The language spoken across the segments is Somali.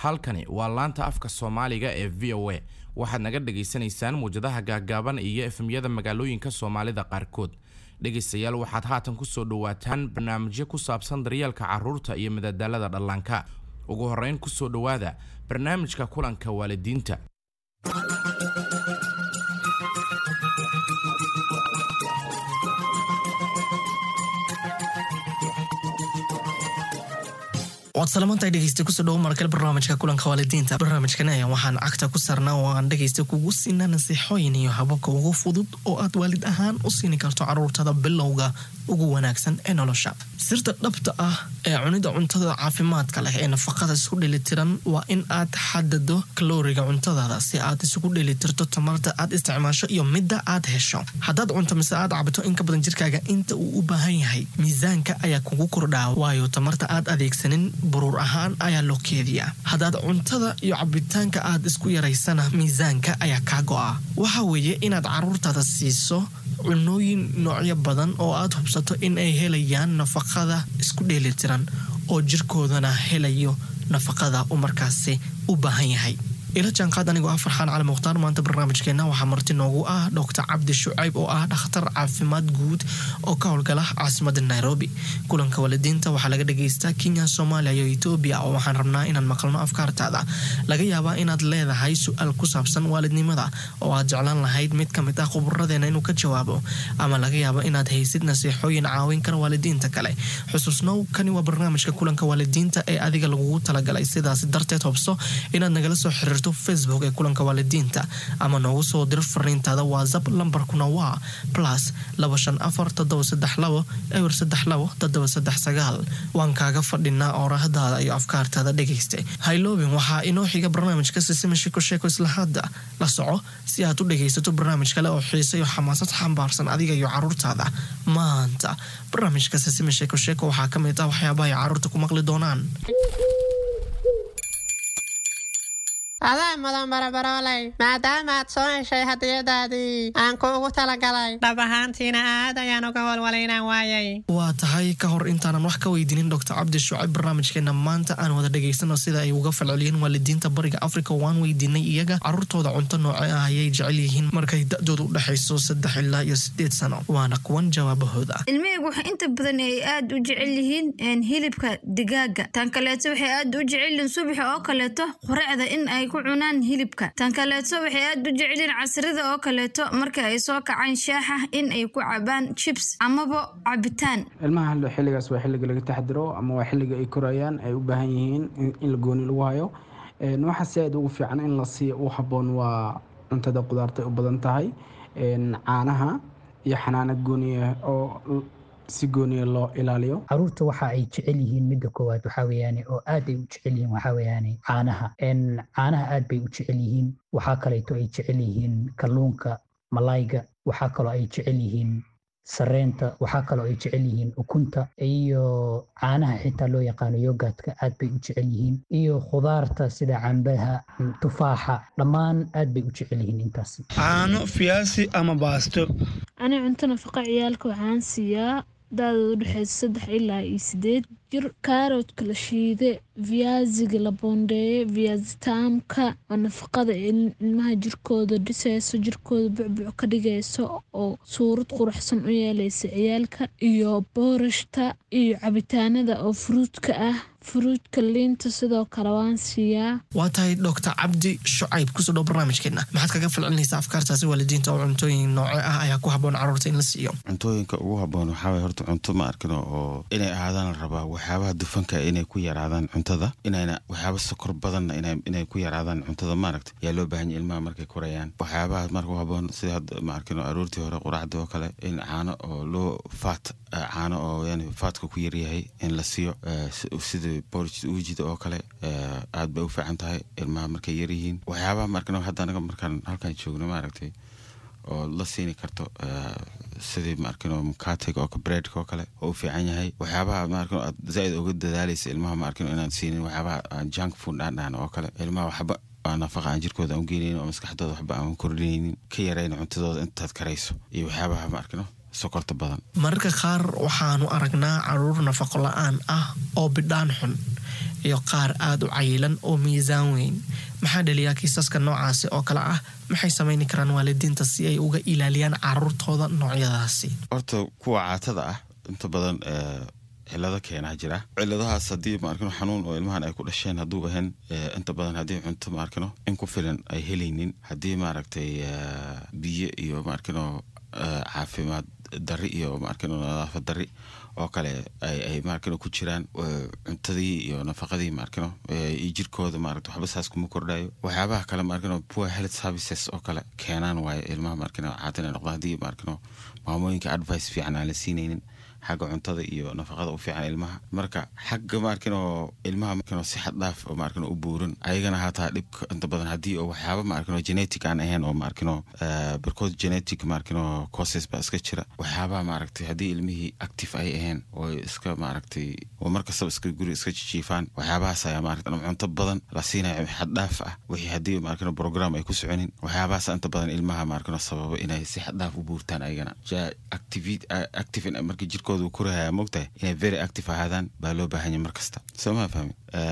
halkani waa laanta afka soomaaliga ee v o a waxaad naga dhagaysanaysaan muwjadaha gaaggaaban iyo efemyada magaalooyinka soomaalida qaarkood dhegaystayaal waxaad haatan kusoo dhowaataan barnaamijyo ku saabsan daryeelka caruurta iyo madadaalada dhallaanka ugu horreyn kusoo dhowaada barnaamijka kulanka waalidiinta waad salamantahay dhegeysta kusoo dhowo markale barnaamijka kulanka waalidiinta barnaamijkan ayaa waxaan cagta ku saarnaa oo aan dhegeysta kugu siinaa nasiixooyin iyo hababka ugu fudud oo aad waalid ahaan u siini karto caruurtada bilowga ugu wanaagsan ee nolosha sirta dhabta ah ee cunida cuntada caafimaadka leh ee nafaqada isku dhelitiran waa in aad xadado kalooriga cuntadaada si aad isugu dhelitirto tamarta aad isticmaasho iyo midda aad hesho haddaad cunto mise aad cabto in ka badan jirkaaga inta uu u baahan yahay miisaanka ayaa kugu kordhaa waayo tamarta aad adeegsanin buruur ahaan ayaa loo keediyaa haddaad cuntada iyo cabitaanka aad isku yaraysana miisaanka ayaa kaa go'a waxa weeye inaad caruurtaada siiso cunooyin noocyo badan oo aad hubsato in ay helayaan nafaqada isku dheelitiran oo jirkoodana helayo nafaqada uu markaasi u baahan yahay ila jaanqaad anigoo ah farxaan cali mukhtaar maanta barnaamijkeenna waxaa marti noogu ah doctor cabdi shucayb oo ah dhakhtar caafimaad guud oo ka howlgala caasimada nairobi kulanka waalidiinta waxaa laga dhagaystaa kenya soomaaliya iyo etoobiya oo waxaan rabnaa inaan maqalno afkaartaada laga yaabaa inaad leedahay su-aal ku saabsan waalidnimada oo aad jeclaan lahayd mid ka mid ah khuburadeena inuu ka jawaabo ama laga yaabo inaad haysid nasiixooyin caawin kara waalidiinta kale xusuusnow kani waa barnaamijka kulanka waalidiinta ee adiga lagugu talagalay sidaas darteed hobso inaad nagala soo xiriirto facebook ee kulanka waalidiinta ama noogu soo dir fariintaada whatsapp lambarkuna waa plus laba shan afar toddoba saddex labo ewer saddex labo toddoba saddex sagaal waan kaaga fadhinaa oorahdaada iyo afkaartaada dhegaysta hayloobin waxaa inoo xiga barnaamijka sisima shiko sheeko isla hadda la soco si aad u dhegaysato barnaamij kale oo xiisa iyo xamaasad xambaarsan adiga iyo caruurtaada maanta barnaamijka sisima sheeko sheeko waxaa ka mid ah waxyaabaha ay caruurta ku maqli doonaan adaa mudan barabaroolay maadaama aad soo heshay hadiyadaadii aan kuugu talagalay dhab ahaantiina aad ayaan uga walwalaynaan waayay waa tahay ka hor intaanan wax ka weydiinin doctor cabdi shucayb barnaamijkeena maanta aan wada dhegaysano sida ay uga falceliyeen waalidiinta bariga africa waan weydiinay iyaga caruurtooda cunto nooce ah ayay jecel yihiin markay da-dooda u dhexayso saddex ilaa iyo sideed sano waana kuwan jawaabahooda ilmihaygu waxa inta badan ay aad u jecel yihiin hilibka digaaga tan kaleeto waxay aad u jecel yihiin subaxa oo kaleeto qoracda in ay ku cunaan hilibka tan kaleeto waxay aad u jecelyihiin casrida oo kaleeto marka ay soo kacaan shaaxa in ay ku cabaan jibs amaba cabitaan ilmaha hallo xilligaas waa xilliga laga taxdiro ama waa xilliga ay korayaan ay u baahan yihiin in la gooni lagu hayo waxa si aad ugu fiican in la siiya u habboon waa cuntada qudaarta ay u badan tahay caanaha iyo xanaanad gooniya oo si gooniya loo ilaaliyo caruurta waxa ay jecel yihiin midda koowaad waxaa weeyaane oo aad ay u jecel yihiin waxaa weeyaane caanaha caanaha aad bay u jecel yihiin waxaa kaleeto ay jecel yihiin kalluunka malayga waxaa kaloo ay jecel yihiin sareenta waxaa kaloo ay jecel yihiin ukunta iyo caanaha xitaa loo yaqaano yogaadka aad bay u jecel yihiin iyo khudaarta sida cambaha tufaaxa dhammaan aad bay u jecel yihiin intaas caano fiyaasi ama baasto ani cunto nafaqa ciyaalka waxaan siiyaa da-dooda udhexeysa saddex ilaa iyo sideed jir kaaroodka la shiide viyaasiga la boondeeye viyaasitaamka oo nafaqada ilmaha jirkooda dhisayso jirkooda bucbuc ka dhigayso oo suurad quruxsan u yeelaysa ciyaalka iyo boorashta iyo cabitaanada oo furuudka ah furuudka liinta sidoo kale waan siiyaa waa tahay doctor cabdi shucayb kusoo dhow barnaamijkeena maxaad kaga falcelinaysaa afkaartaasi waalidiinta oo cuntooyin nooce ah ayaa ku habboon caruurta in la siiyo cuntooyinka ugu habboon waxaa waye horta cunto ma arkino oo inay ahaadaan la rabaa waxyaabaha dufanka inay ku yaraadaan cuntada inayna waxyaaba sokor badanna inay ku yaraadaan cuntada maaragta yaa loo baahanya ilmaha markay korayaan waxyaabaha marka u habboon sida hadda ma arkino aroortii hore quraacda oo kale in caano oo loo faat caano oo yani faatka ku yaryahay in la siiyo sida borijida oo kale aad bay u fiican tahay ilmaha markay yaryihiin waxyaabaha markano hadda anaga markaan halkan joogno maaragtay oo la siini karto sidii maarkino mukatega oo breadka oo kale oo u fiican yahay waxyaabaha maarkino aad zaaid uga dadaalaysa ilmaha maarkino inaan siinin waxyaabaha junk food aan dhahno oo kale ilmaha waxba nafaqa aan jirkooda aan ugeynaynin oo maskaxdooda waxba aan kordhinaynin ka yarayna cuntadooda intaad karayso iyo waxyaabaha maarkino sokorta badan mararka qaar waxaanu aragnaa caruur nafaqo la-aan ah oo bidhaan xun iyo qaar aada u cayilan oo miisaan weyn maxaa dhaliyaa kiisaska noocaasi oo kale ah maxay samayni karaan waalidiinta si ay uga ilaaliyaan caruurtooda noocyadaasi horta kuwa caatada ah inta badan cilado keenaa jira ciladahaas haddii maarkino xanuun oo ilmahan ay ku dhasheen hadduu ahayn inta badan haddii cunto maarkino in ku filan ay helaynin haddii maaragtay biyo iyo maarkino caafimaad dari iyo maarkino nadaafad dari oo kale ay maarkino ku jiraan cuntadii iyo nafaqadii maarkino iyo jirkooda maarata waxba saas kuma kordhayo waxyaabaha kale maarkino poor health services oo kale keenaan waaye ilmaha maarkino caatin ay noqdaan haddii maarkino maamooyinka advice fiican aan la siinaynin xagga cuntada iyo nafaqada u fiican ilmaha marka xagga maarkino ilmaha markino si xad dhaaf oo maarkino u buuran ayagana haataa dhibka inta badan haddii oo waxyaaba maarkino genetic aan ahayn oo maarkino barkood genetic maarkino causes baa iska jira waxyaabaha maaragtay haddii ilmihii active ay ahayn oo iska maaragtay oo markastaba iska guri iska jijiifaan waxyaabahaas ayaa maaragta cunto badan la siinaya xad dhaaf ah wixii haddii maarkino program ay ku soconin waxyaabahaas inta badan ilmaha maarkino sababa inay si xad dhaaf u buurtaan ayagana active markii jirkooda kurahaya mogtahay inay very active ahaadaan baa loo baahanya mar kasta soo maa fahmi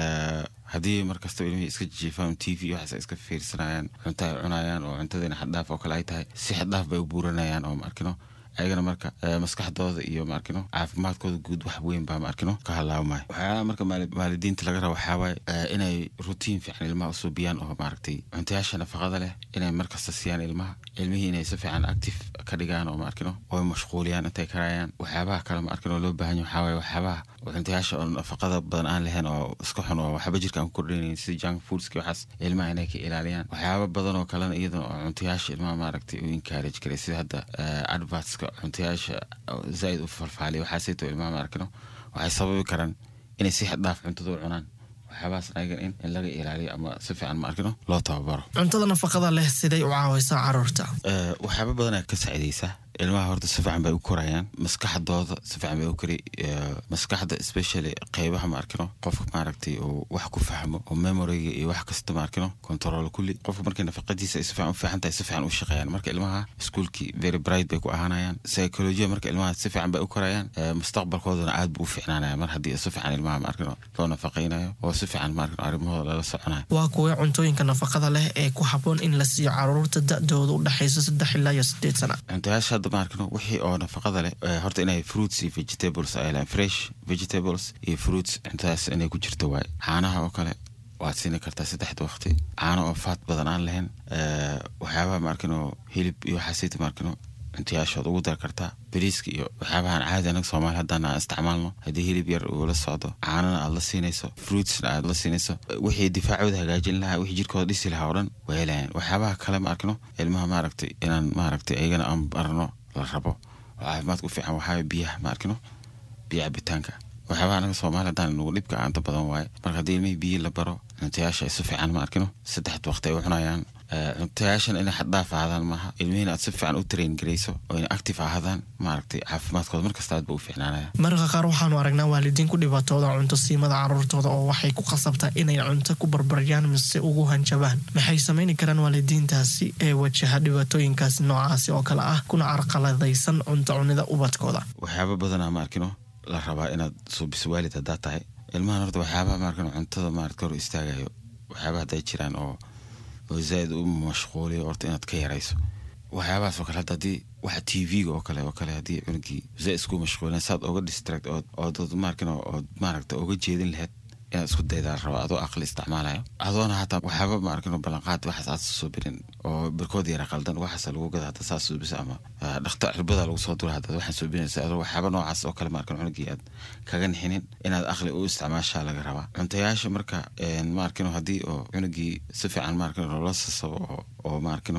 haddii markasta ilmihii iska jiifaan t v waxaas ay iska fiirsanayaan cunto ay cunayaan oo cuntadiina xaddhaaf oo kale ay tahay si xaddhaaf bay u buuranayaan oo maarkino ayagana marka maskaxdooda iyo maarkino caafimaadkooda guud wax weyn baa maarkino ka halaabmaya waxyaalaha marka waalidiinta laga raba waxaa waaye inay rutiin fiican ilmaha usuubiyaan oo maaragtay cuntayaasha nafaqada leh inay markasta siiyaan ilmaha ilmihii inay si fiican active ka dhigaan oo maarkino oo mashquuliyaan intay karayaan waxyaabaha kale maarkino loo baahan yahay waxaa waaye waxyaabaha cuntayaasha oo nafaqada badan aan lahayn oo iska xun oo waxba jirka aan ku kordhinayn sida junk foodski waxaas ilmaha inay ka ilaaliyaan waxyaaba badan oo kalena iyadana oo cuntayaasha ilmaha maaragtay u encourage karay sida hadda advertska cuntayaasha zaaid u falfaaliya waxaasayto ilmaha maarkino waxay sababi karaan inay si xaddhaaf cuntada u cunaan waxyaabahaas ayagan in in laga ilaaliyo ama si fiican maarkino loo tababaro cuntada nafaqada leh siday u caawaysaa caruurta waxyaaba badanaa ka saacidaysaa ilmaha horta si fiican bay u korayaan maskaxdooda si fiican bay u kori maskaxda especially qeybaha maarkino qofka maaragtay uu wax ku fahmo oo memoriga iyo wax kasta maarkino control kulli qofka markay nafaqadiisa ay si fiican u fiican tahay si fiican u shaqeeyaan marka ilmaha iskuolkii very bright bay ku ahaanayaan psychologia marka ilmaha si fiican bay u korayaan mustaqbalkoodana aad buu u fiicnaanaya mar haddii si fiican ilmaha maarkino loo nafaqaynayo oo si fiican maarkino arrimahooda lala soconayo waa kuwee cuntooyinka nafaqada leh ee ku habboon in la siiyo caruurta da-dooda u dhexaysa saddex ilaa iyo sideed sana cuntayaasha hadda maarkino wixii oo nafaqada leh horta inay fruits iyo vegetables ay lehan fresh vegetables iyo fruits cuntadaas inay ku jirto waaye caanaha oo kale waad siini kartaa saddexda waqti caano oo faat badan aan lahayn waxyaabaha maarkino hilib iyo waxaasayta maarkino cuntayaashood ugu dar kartaa bariiska iyo waxyaabahan caadi anaga soomaali haddaan aan isticmaalno haddii hilib yar uu la socdo caanana aad la siinayso fruitsna aad la siinayso wixii difaacooda hagaajin lahaa wixii jirkooda dhisi lahaa oo dhan waa helayaan waxyaabaha kale maarkino ilmaha maaragtay inaan maaragtay ayagana aan barno la rabo oo caafimaadka u fiican waxaa biyaha maarkino biyo cabitaanka waxyaabaha anaga soomaali haddaan nugu dhibka aanta badan waaye marka haddii ilmihii biyo la baro cuntayaasha ay si fiican maarkino saddexda waqti ay u cunayaan cuntayaashan inay xaddhaaf ahaadaan maaha ilmihiina aad si fiican u train garayso oo inay active ahaadaan maaragtay caafimaadkooda markasta aad ba u fiicnaanaya mararka qaar waxaanu aragnaa waalidiin ku dhibaatooda cunto siimada caruurtooda oo waxay ku qasabtaa inay cunto ku barbaryaan mise ugu hanjabaan maxay samayni karaan waalidiintaasi ee wajaha dhibaatooyinkaasi noocaasi oo kale ah kuna carqaladaysan cunto cunida ubadkooda waxyaaba badanaa maarkino la rabaa inaad suubiso waalid haddaad tahay ilmahan horta waxyaabaha maarkino cuntada maarad ka hor istaagayo waxyaaba hadday jiraan oo oo zaaid u mashquuliyo horta inaad ka yarayso waxyaabahaas oo kale hadda haddii waxa t v-ga oo kale oo kale haddii cunugii zaaid isku mashquulin saad oga distract ood ood maarkin ood maaragta oga jeedin lahayd inaad isku daydaa raba adoo aqli isticmaalayo adoona hataa waxyaaba maarkin ballanqaad waxaas aad soo birin oo barkood yara qaldan waxaas lagu gada hadda saas suubisa ama dhakhtar cirbada lagu soo dura hadda waxaan suubinaysa adoo waxyaaba noocaas oo kale maarkin cunugii aad kaga nixinin inaad aqli u isticmaashaa laga rabaa cuntayaasha marka maarkino haddii oo cunugii si fiican maarkin loola sasabo oo maarkino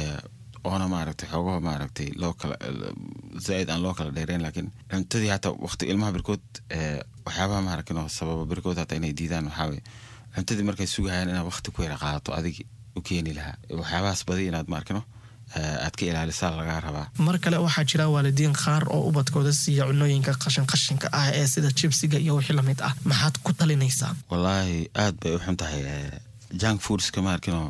oona maaragtay xoogaha maaragtay loo kala zaaid aan loo kala dheereyn laakiin cuntadii hataa waqti ilmaha birkood waxyaabaha maaragtino sababa birkood hataa inay diidaan waxaawaye cuntadii markay sugahayaan inaad waqti ku yara qaadato adigi u keeni lahaa waxyaabahaas badi inaad maarkino aad ka ilaalisaa lagaa rabaa mar kale waxaa jira waalidiin qaar oo ubadkooda siiya cunooyinka qashin qashinka ah ee sida jibsiga iyo wixii lamid ah maxaad ku talinaysaa wallaahi aad bay u xun tahay junk foodska maarkino